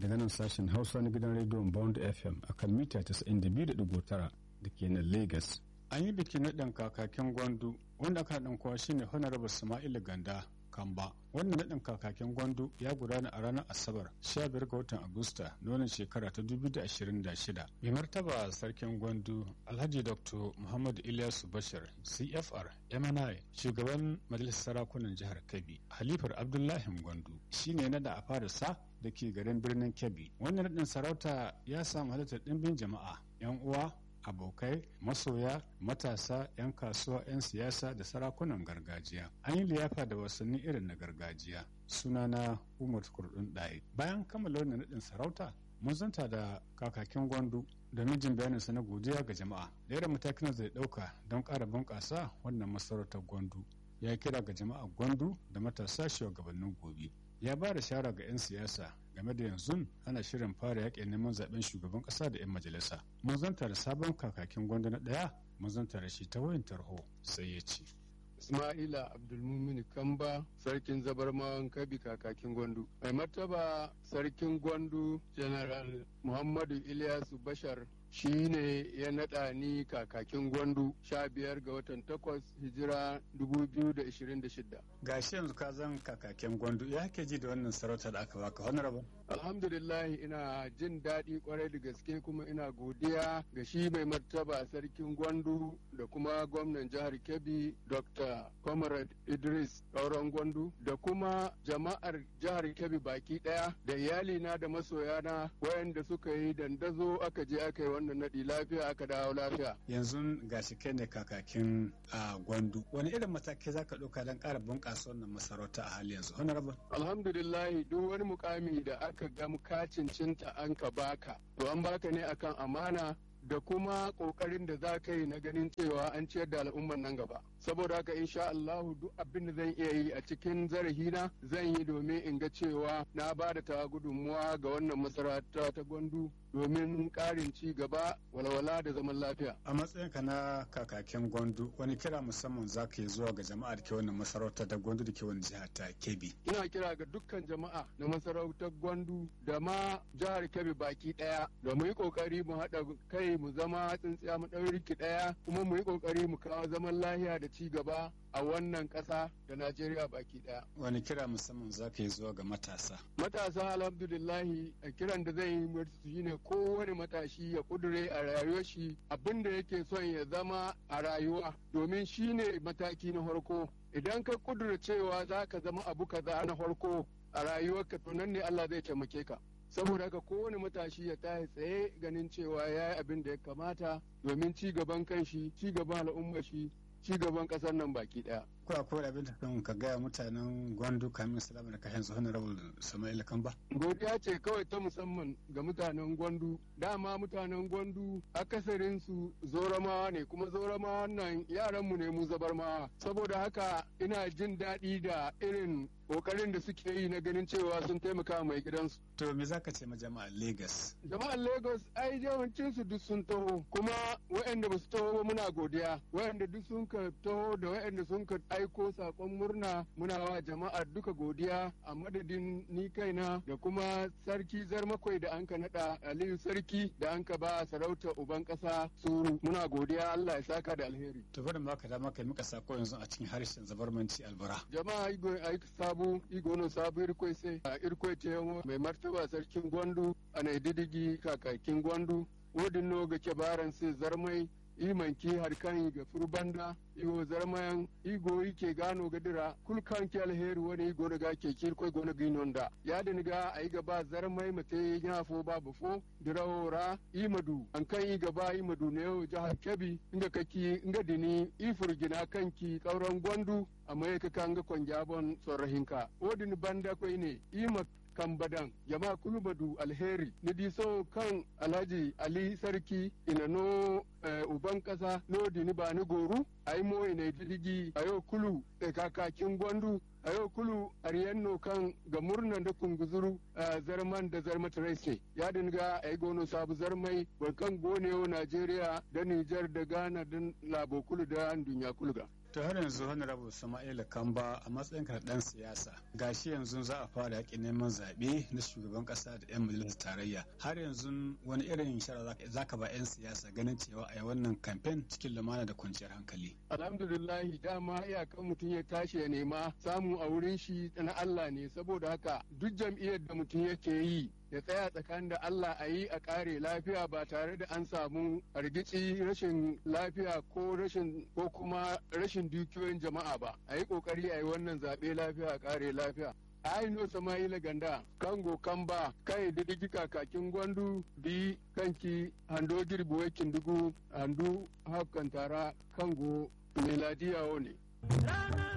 daga nan sashen hausa na gidan rediyon bond fm akan mita 92.9 da ke nan lagos an yi bikin naɗin kakakin gwandu wanda aka haɗin kowa shine honorable sama'ila ganda kamba wannan naɗin kakakin gwandu ya gudana a ranar asabar 15 ga watan agusta na wannan shekara ta 2026 mai martaba sarkin gwandu alhaji dr muhammadu ilyasu bashir cfr mni shugaban majalisar sarakunan jihar kebbi halifar abdullahi gwandu shine na da a fara sa da ke garin birnin kebbi wannan naɗin sarauta ya samu halittar ɗimbin jama'a 'yan uwa abokai masoya matasa 'yan kasuwa 'yan siyasa da sarakunan gargajiya an yi liyafa da wasanni irin na gargajiya sunana umar kurdun ɗaya bayan kammala wannan naɗin sarauta mun zanta da kakakin gwandu da mijin bayaninsa na godiya ga jama'a da irin matakin zai ɗauka don ƙara bunƙasa wannan masarautar gwandu ya kira ga jama'a gwandu da matasa shugabannin gobe ya ba da shara ga 'yan siyasa game da yanzu ana shirin fara yaƙin neman zaben shugaban ƙasa da 'yan majalisa mun zanta da sabon kakakin gwanda na ɗaya mun zanta da shi ta wayan tarho sai ya ce Ismaila Abdulmumin Kamba sarkin zabarmawan kabi kakakin gwandu. Mai martaba sarkin gwandu General Muhammadu Ilyasu Bashar shi ne ya naɗa ni kakakin gwandu sha biyar ga watan takwas hijira dubu biyu da ishirin da shida. Ga shi yanzu ka zan kakakin gwandu ya ke ji da wannan sarauta da aka baka honorable. Alhamdulillah ina jin daɗi kwarai da gaske kuma ina godiya ga shi mai martaba sarkin gwandu da kuma gwamnan jihar Kebbi Dr. Comrade Idris Ɗauron Gwandu da kuma jama'ar jihar Kebbi baki ɗaya da iyalina da masoyana wayanda suka yi dandazo aka je aka yi wannan naɗi lafiya aka dawo lafiya. Yanzu gashi kai ne kakakin a Gwandu. Wani irin matakai za ka ɗauka don ƙara bunƙasa wannan masarauta a hali yanzu? Honorable. Alhamdulillah duk wani mukami da aka ga ka cincinta an ka baka to an baka ne akan amana da kuma kokarin da za ka yi na ganin cewa an ciyar da al'umman nan gaba saboda haka insha Allahu duk abin da zan iya yi a cikin zarahina zan yi domin in ga cewa na ba da ta gudunmuwa ga wannan masarauta ta gwandu domin karin ci gaba walwala da zaman lafiya a matsayinka na kakakin gwandu wani kira musamman za ka yi zuwa ga jama'a da ke wannan masarautar da gwandu da ke wani jihar ta kebbi ina kira ga dukkan jama'a na masarautar gwandu da ma jihar kebbi baki daya da mu yi kokari mu haɗa kai mu zama tsintsiya mu ɗauri ɗaya kuma mu yi kokari mu kawo zaman lafiya da ci gaba a wannan ƙasa da Najeriya baki ɗaya. Wani kira musamman za ka yi zuwa ga matasa? Matasa alhamdulillahi a kiran da zai yi su shine kowane matashi ya kudure a rayuwar shi abin da yake son ya zama a rayuwa domin shine mataki na farko. Idan ka kudura cewa za ka zama abu kaza na farko a rayuwarka to nan ne Allah zai taimake ka. saboda haka kowane matashi ya tashi tsaye ganin cewa ya yi abin da ya kamata domin ci gaban kanshi ci gaban al'ummar shi ci gaban kasar nan baki daya ko akwai abin da kan ka gaya mutanen gwandu kamin salama da kashin su honorable sama'il kamba godiya ce kawai ta musamman ga mutanen gwandu dama mutanen gwandu akasarin su zoramawa ne kuma zoramawa nan yaran mu ne mu zabarmawa saboda haka ina jin daɗi da irin kokarin da suke yi na ganin cewa sun taimaka mai gidansu. To me zaka ce ma jama'ar Lagos? Jama'ar Lagos ai yawancin su duk sun taho kuma waɗanda ba su taho ba muna godiya waɗanda duk sun ka taho da waɗanda sun ka aiko sakon murna muna wa jama'ar duka godiya a madadin ni kaina da kuma sarki zarmakwai da anka nada Aliyu sarki da anka ba sarauta uban kasa suru muna godiya Allah ya saka da alheri. To bari ma ka dama kai muka sako yanzu a cikin harshen zabarmanci albara. Jama'a aiki sabu igono sabu irkoi sai a irkoi te mai martaba sarkin gwandu a didigi kakakin gwandu wodin no ga kebaran sai zarmai imanki har kan ga furbanda igo zarmayan igo yake gano gadira kulkan ki alheri wani igo daga ke kirkoi gona ginonda ya da niga a yi gaba zarmai mate ya fo babu fo dirawora imadu an kan yi gaba imadu ne yau jihar kebbi inga kaki inga dini ifurgina kanki kauran gwandu amma ya kan ga kwanjabon tsorahinka odin banda kwai ne ima kan badan jama kulubadu alheri ni di so kan alhaji ali sarki ina no uban kasa no dini ba ni goru ai mo ina didigi ayo kulu e kakakin gwandu ayo kulu ariyanno kan ga murnan da kunguzuru zarman da zarmata race ya dinga ai gono sabu zarmai kan gonewo najeriya da nijar da ghana da labo kulu da dunya kulga to har yanzu honorable sama'ila kamba a matsayin ka dan siyasa gashi yanzu za a fara yaƙin neman zaɓe na shugaban ƙasa da 'yan majalisar tarayya har yanzu wani irin shara za ka ba 'yan siyasa ganin cewa a yi wannan kamfen cikin lumana da kwanciyar hankali alhamdulillahi dama iyakan mutum ya tashi ya nema samu a wurin shi na Allah ne saboda haka duk jam'iyyar da mutum yake yi ya tsaya tsakanin da Allah a yi a kare lafiya ba tare da an samu argici rashin lafiya ko rashin ko kuma rashin dukiyoyin jama'a ba a yi kokari a yi wannan zaɓe lafiya a kare lafiya aino sama'ila ganda kango kamba kai didigi kakakin gwandu bi kanki hando girbi wakin dugu handu hafkan tara kango meladiya ne